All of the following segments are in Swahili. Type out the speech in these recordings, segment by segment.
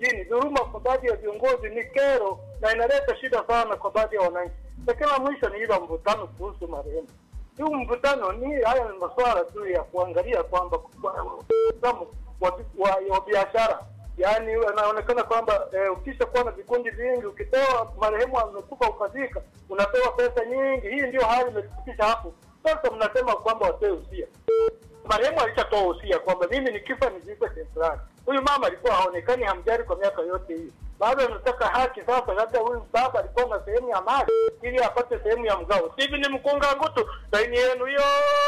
mjini. Dhuluma kwa baadhi ya viongozi ni kero na inaleta shida sana kwa baadhi ya wananchi. Lakini la mwisho ni ile mvutano kuhusu marehemu. Huu mvutano ni haya ni masuala tu ya kuangalia kwamba mtazamo wa, wa, wa biashara yaani inaonekana kwamba eh, ukisha kuwa na vikundi vingi, ukitoa marehemu amekufa ukazika, unapewa pesa nyingi. Hii ndio hali imetufikisha hapo. Sasa mnasema kwamba watoe usia. Marehemu alishatoa usia kwamba mimi nikifa nizikwe sehemu fulani. Huyu mama alikuwa haonekani, hamjali kwa miaka yote hii, bado anataka haki. Sasa labda huyu baba alikuwa na sehemu ya mali ili apate sehemu ya mgao. Hivi ni mkunga ngutu, laini yenu hiyo.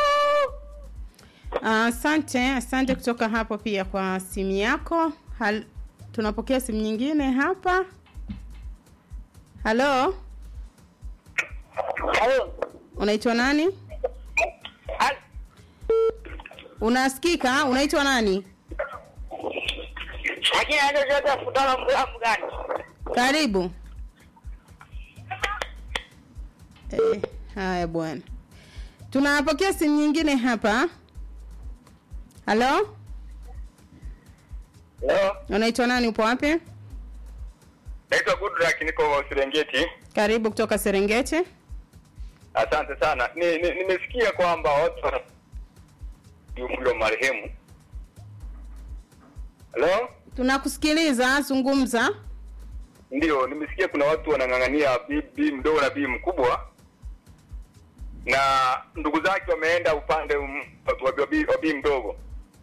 Asante, asante kutoka hapo pia kwa simu yako. Hal, tunapokea simu nyingine hapa. Halo, Halo. unaitwa nani? Unasikika? Unaitwa nani? Lakini hata kutana mlamu gani? Karibu. Eh, haya bwana. Tunapokea simu nyingine hapa. Halo, Leo unaitwa nani? Upo wapi? naitwa Goodluck, niko Serengeti. Karibu kutoka Serengeti. Asante sana. Ni- ni- Nimesikia kwamba watu wana umri wa marehemu. Halo? Tunakusikiliza, zungumza. Ndio, nimesikia kuna watu wanang'ang'ania bi, bi mdogo na bi mkubwa, na ndugu zake wameenda upande um, wa, wa, bi- wa bi mdogo.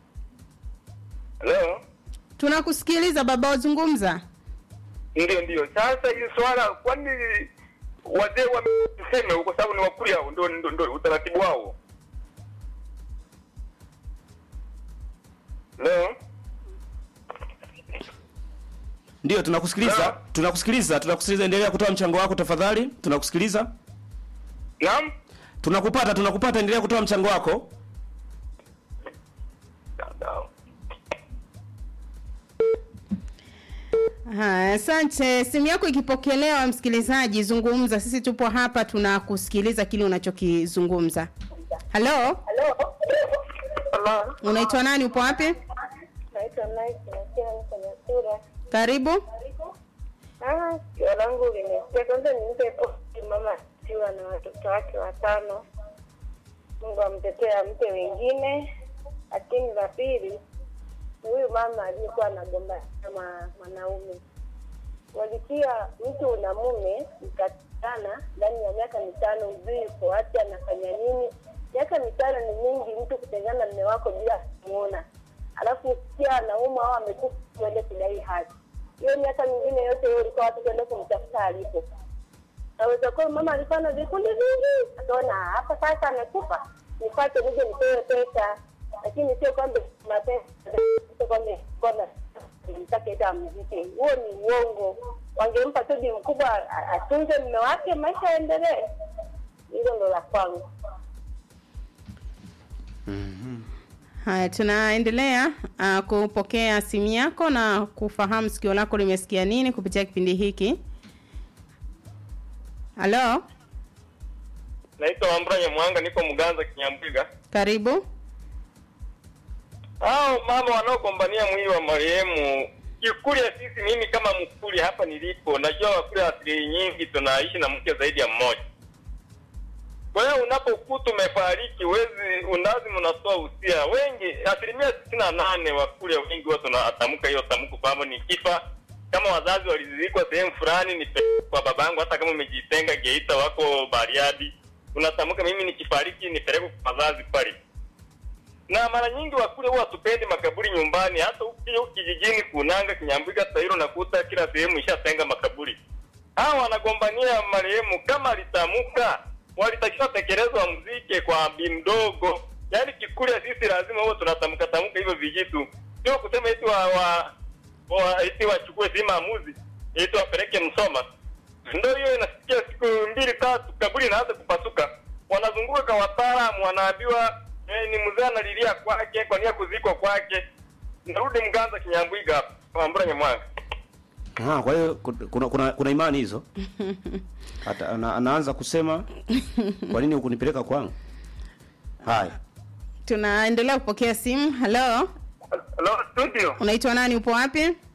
Halo? Tunakusikiliza baba, wazungumza. Ndio, ndio. Sasa hili swala, kwani wazee wameseme kwa sababu ni wakulia, ndio ndio ndio utaratibu wao. Leo Ndio, tunakusikiliza, Hello? tunakusikiliza, tunakusikiliza. Endelea kutoa mchango wako tafadhali, tunakusikiliza. naam, Tunakupata, tunakupata. Endelea kutoa mchango wako. Haya, asante. Simu yako ikipokelewa, msikilizaji, zungumza. Sisi tupo hapa tunakusikiliza kile unachokizungumza. Halo, Halo. unaitwa nani? Upo wapi? Naitwa Nice Nasira niko Nyasura. Karibu. Ah, sikio langu limesikia. Kwanza nimpe pole mama akiwa na watoto wake watano. Mungu amtetee ampe wengine. Lakini la pili ni huyu mama aliyekuwa anagombana na mwanaume. Walisia mtu una mume mkatana ndani ya miaka mitano, ujui uko wapi, anafanya nini. Miaka mitano ni mingi, mtu kutengana na mume wako bila kumuona, alafu usikia anauma au amekufa, uende kudai haki. Hiyo miaka mingine yote hiyo ulikuwa watu kwenda kumtafuta alipo. Naweza kuwa mama alikuwa na vikundi vingi, akaona hapa sasa amekufa, nipate nije nipewe pesa, lakini sio kwamba mapesa, sio kwamba kwamba mtake ita amzike. Huo ni uongo. Wangempa tu bi mkubwa a- atunze mume wake, maisha yaendelee. Hilo ndo la kwangu. Haya, tunaendelea uh, kupokea simu yako na kufahamu sikio lako limesikia nini kupitia kipindi hiki. Halo, naitwa Wambura Nyamwanga, niko Mganza Kinyambwiga. karibu. Hao mama wanaogombania mwili wa marehemu, Kikuria sisi, mimi kama Mkuria hapa nilipo, najua Wakuria asili nyingi tunaishi na mke zaidi ya mmoja. Kwa hiyo unapokuta umefariki, wezi lazima unatoa usia. Wengi, asilimia sitini na nane Wakuria wengi huwa tunatamka hiyo tamko kwamba nikifa kama wazazi walizikwa sehemu fulani, ni kwa babangu, hata kama umejitenga Geita, wako Bariadi, unatamka mimi nikifariki nipelekwe kwa wazazi pale na mara nyingi wakule huwa tupendi makaburi nyumbani. Hata ukija kijijini Kunanga, Kinyambwiga, Tairo nakuta kila sehemu ishatenga makaburi. Hawa wanagombania marehemu, kama alitamuka walitakiwa tekelezwa mzike kwa bi mdogo. Yaani Kikuria sisi lazima huwa tunatamka tamka hivyo vijitu, sio kusema eti wa, wa, wa eti wachukue si maamuzi eti wapeleke Msoma. Ndio hiyo inasikia siku mbili tatu, kaburi inaanza kupasuka, wanazunguka kwa wataalamu, wanaambiwa eh, ni mzee analilia kwake kwa nia kuzikwa kwake. Narudi Mganza Kinyambwiga hapa Wambura Nyamwanga. Ah, kwa hiyo ku- kuna, kuna, kuna imani hizo. Hata ana, anaanza kusema kwa nini hukunipeleka kwangu? Haya. Tunaendelea kupokea simu. Halo, Hello studio. unaitwa nani? Upo wapi?